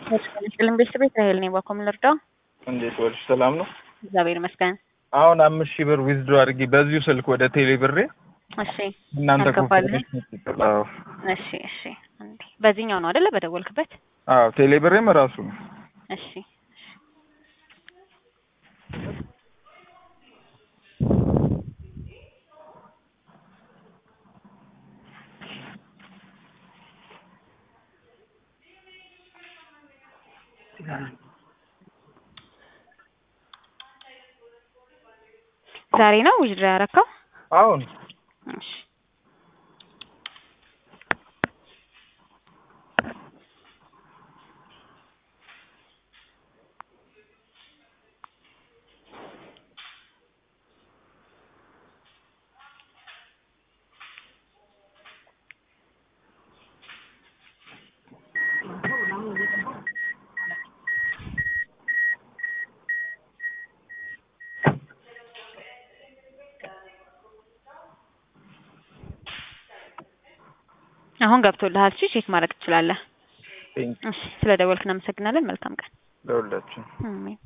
ስልም ቤተሰብ ራሄል ነኝ። ባኮም ልርዳው። እንዴት ወልሽ? ሰላም ነው? እግዚአብሔር ይመስገን። አሁን አምስት ሺህ ብር ዊዝድሮ አድርጊ በዚሁ ስልክ ወደ ቴሌ ብሬ እሺ እናንተ አልገባልህም? ኮንፈረንስ አዎ እሺ እሺ። እንዴ በዚህኛው ነው አይደለ? በደወልክበት? አዎ ቴሌ ብሬም ራሱ ነው። እሺ ዛሬ ነው ዊዝድሮ ያረከው? አሁን እሺ አሁን ገብቶልሃል። እሺ ቼክ ማድረግ ትችላለህ። ቴንክ እሺ ስለ ደወልክ እናመሰግናለን። መልካም ቀን። ለሁላችን አሜን።